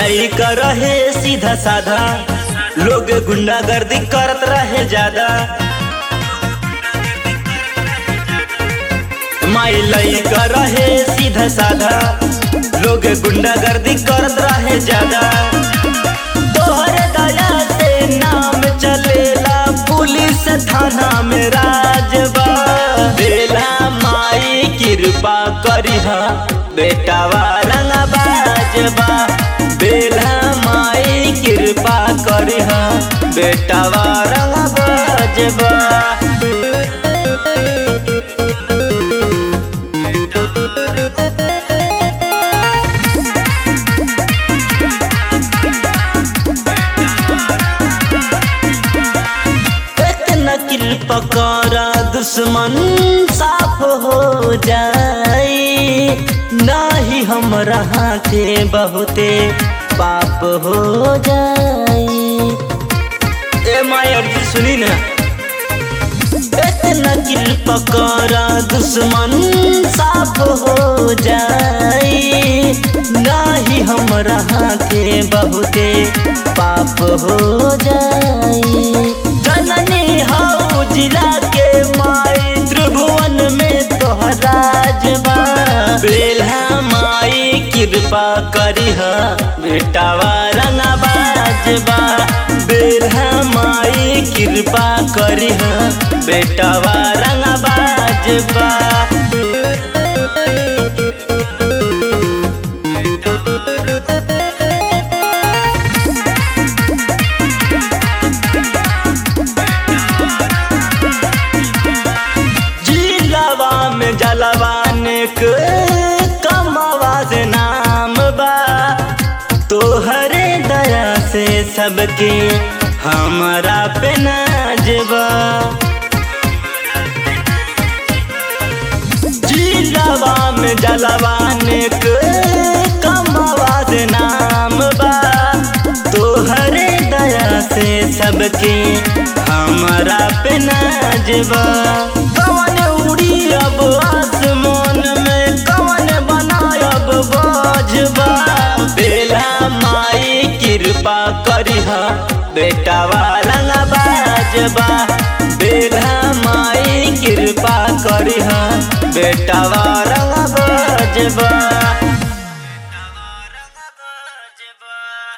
लइका रहे सीधा साधा लोग गुंडागर्दी करत रहे ज्यादा माई लइका रहे सीधा साधा लोग गुंडागर्दी करत रहे ज्यादा तोहरे दया से नाम चलेला पुलिस थाना में राजबा बेला माई कृपा करिहा बेटावा रंगबाजबा बेला माई कृपा करिहा बेटावा रंगबाजबा एक नकिल पकड़ा दुश्मन साफ हो जाई नाही हमरा के बहुते पाप हो जाई ए मायर जी सुनी ना एक नकिल पकड़ा दुश्मन साफ हो जाई नाही हमरा के बहुते पाप हो जाई जननी हौ जिला के माई त्रिभुवन में तोहरा जबा बेल्हा माई कृपा करिह बेटावा रंगबाजबा बेल्हा माई कृपा करिह बेटावा रंगबाजबा जिलावा में जलवान के कमावा से नाम बा तोहरे दया से सबके हमारा पे नाजबा जिलावा में जलवान के कमावा से नाम बा तोहरे दया से सबके हमारा पे नाजबा कवन उड़ी अब आसमान में कवन बनायब बाजबा बेला माई कृपा करिहा बेटावा रंगबाजबा बेला माई कृपा करिहा बेटावा रंगबाजबा